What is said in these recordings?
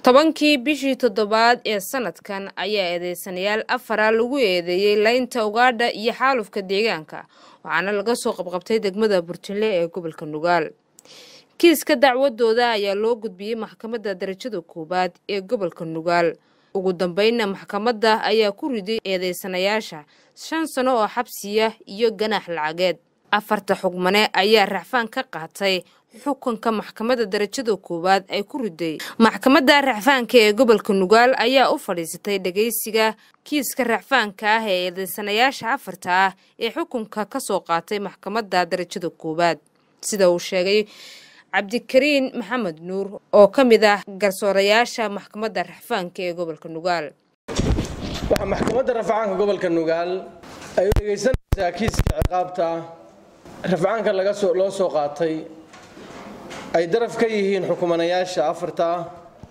tobankii bishii toddobaad ee sanadkan ayaa eedeysanayaal afara lagu eedeeyey laynta ugaadha iyo xaalufka deegaanka waxaana laga soo qabqabtay degmada burjinle ee gobolka nugaal kiiska dacwadooda ayaa loo gudbiyey maxkamadda darajada koowaad ee gobolka nugaal ugu dambeynna maxkamadda ayaa ku riday eedeysanayaasha shan sano oo xabsiya iyo ganaax lacageed afarta xugmane ayaa racfaan ka qaatay xukunka maxkamadda darajada koowaad ay ku riday maxkamadda racfaanka ee gobolka nugaal ayaa u fadhiisatay dhageysiga kiiska racfaanka ah ee eedeysanayaasha afarta ah ee xukunka ka soo qaatay maxkamadda darajada koowaad sida uu sheegay cabdikariin maxamed nuur oo ka mid ah garsoorayaasha maxkamadda racfaanka ee gobolka nugaal waxaa maxkamadda rafcaanka gobolka nugaal ay u dhegaysanaysaa kiiska ciqaabta rafcaanka laga soo loo soo qaatay ay daraf ka yihiin xukumanayaasha afarta ah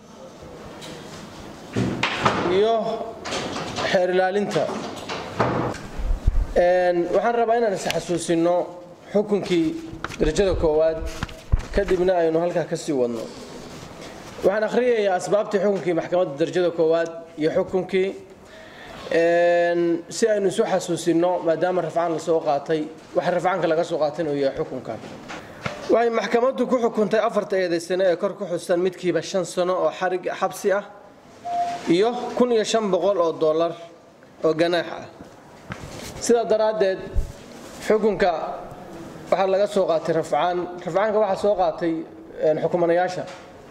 iyo xeer ilaalinta waxaan rabaa inaan is xasuusino xukunkii darajada koowaad kadibna aynu halkaa ka sii wadno waxaan akhriyayaa asbaabtii xukunkii maxkamadda darajada koowaad iyo xukunkii si aynu isu xasuusino maadaama rafcaan lasoo qaatay waxa rafcaanka laga soo qaatayna uu yahay xukunka waxay maxkamaddu ku xukuntay afarta eedaysane ee kor ku xusan midkiiba shan sano oo xarig xabsi ah iyo kun iyo shan boqol oo dollar oo ganaax ah sidaa daraaddeed xukunka waxaa laga soo qaatay rafcaan rafcaanka waxaa soo qaatay xukumanayaasha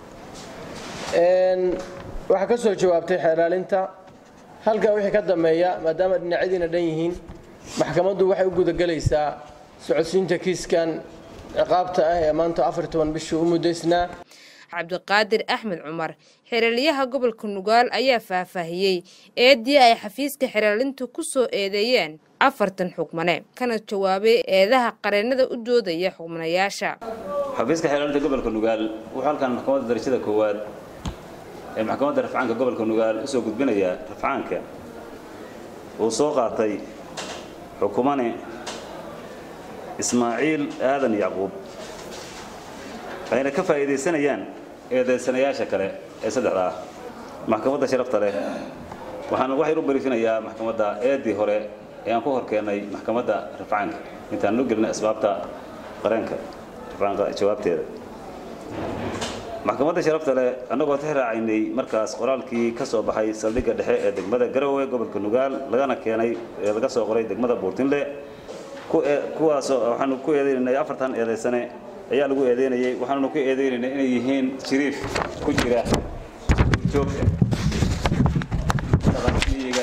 waxaa ka soo jawaabtay xeelaalinta halkaa wixii ka dambeeya maadaama dhinacyadiina dhan yihiin maxkamaddu waxay u gudagelaysaa socodsiinta kiiskan ciqaabta ah ee maanta afar toban bishii u muddaysnaa cabdiqaadir axmed cumar xeraalyaha gobolka nugaal ayaa faahfaahiyey eedii ay xafiiska xeraalintu ku soo eedeeyeen afartan xugmane kana jawaabay eedaha qareennada u doodaya xugmanayaasha xafiiska xeraalinta gobolka nugaal wuxuu halkan maxkamadda darajada koowaad ee maxkamadda rafcaanka gobolka nugaal usoo gudbinayaa rafcaanka uu soo qaatay xukumane ismaaciil aadan yacquub ayna ka faa'iidaysanayaan eedeysanayaasha kale ee saddexda ah maxkamadda sharafta leh waxaan waxay u bariifinayaa maxkamadda eedii hore ee aan ku horkeennay maxkamadda rafcaanka intaan loo gelinay asbaabta qareenka rafcaanka jawaabteeda maxkamadda sharafta leh annagoo tixraacaynay markaas qoraalkii ka soo baxay saldhigga dhexe ee degmada garowe gobolka nugaal lagana keenay ee laga soo qoray degmada buurtinle kuwaasoo waxaanu ku eedeynay afartan eedaysane ayaa lagu eedeynayay waxaannu ku eedeynaynay inay yihiin jiriif ku jira joogta dhaqanmiyiga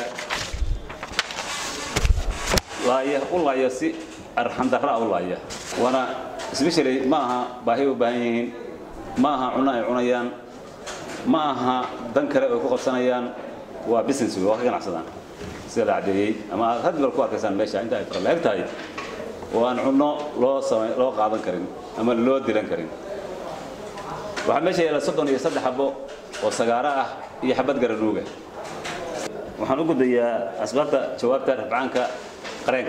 laaya u laaya si arxandarra u laaya waana sbeshally ma aha baahi u baahan yihiin ma aha cunno ay cunayaan ma aha dan kale ay ku qabsanayaan waa business waa ka ganacsadaan sida la caddeeyey ama aad had bal ku arkaysaan meesha inta ay faraleeg tahay oo aan cunno loo samay loo qaadan karin ama loo dilan karin waxaa meesha yaalla soddon iyo saddex xabo oo sagaaro ah iyo xabad garanuuga waxaan u gudbayaa asbaabta jawaabta rafcaanka qareenka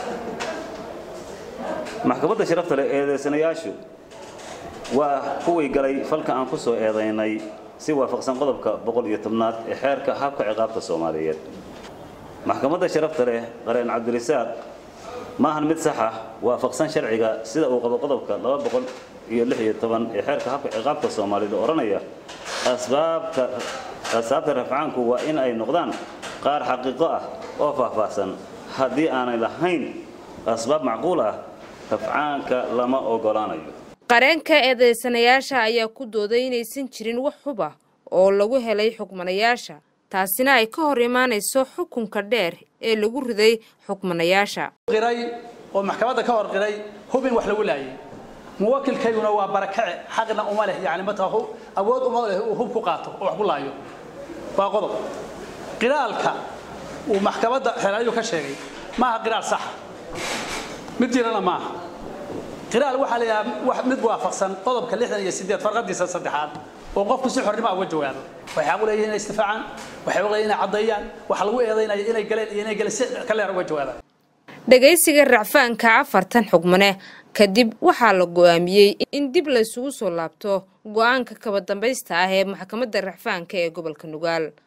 maxkamadda sharafta leh eedeysanayaashu waa kuwii galay falka aan ku soo eedaynay si waafaqsan qodobka boqol iyo tobnaad ee xeerka habka ciqaabta soomaaliyeed maxkamadda sharafta leh qareen cabdirisaaq ma ahan mid sax ah waafaqsan sharciga sida uu qabo qodobka laba boqol iyo lix iyo toban ee xeerka habka ciqaabta soomaaliyeed oo odhanaya asbaabta asaabta rafcaanku waa in ay noqdaan qaar xaqiiqo ah oo faahfaahsan haddii aanay lahayn asbaab macquul ah rafcaanka lama ogolaanayo qareenka eedeysanayaasha ayaa ku dooday inaysan jirin wax huba oo lagu helay xugmanayaasha taasina ay ka hor imaanayso xukunka dheer ee lagu riday xukmanayaasha qiray oo maxkamadda ka hor qiray hub in wax lagu laayay muwakilkayguna waa barakace xaqna uma leh yani markaa awood uma leh uu hub ku qaato oo wax ku laayo waa qodob qiraalka uu maxkamadda xeelaayu ka sheegay maaha qiraal saxa mid jirana maaha qiraal waxaa leeyahay mid waafaqsan qodobka lixdan iyo sideed farqadiisa saddexaad oo qofku si xornimo uga jawaabo waxay xaq u leeyihiin inay istifaacaan waxay u leeyihiin inay caddeeyaan waxa lagu eedaynaya inay galeen iyo inay galeen si ka leer uga jawaabaan dhagaysiga racfaanka afartan xugmane kadib waxaa la go-aamiyey in dib laysugu soo laabto go-aanka kaba dambaysta ah ee maxkamadda racfaanka ee gobolka nugaal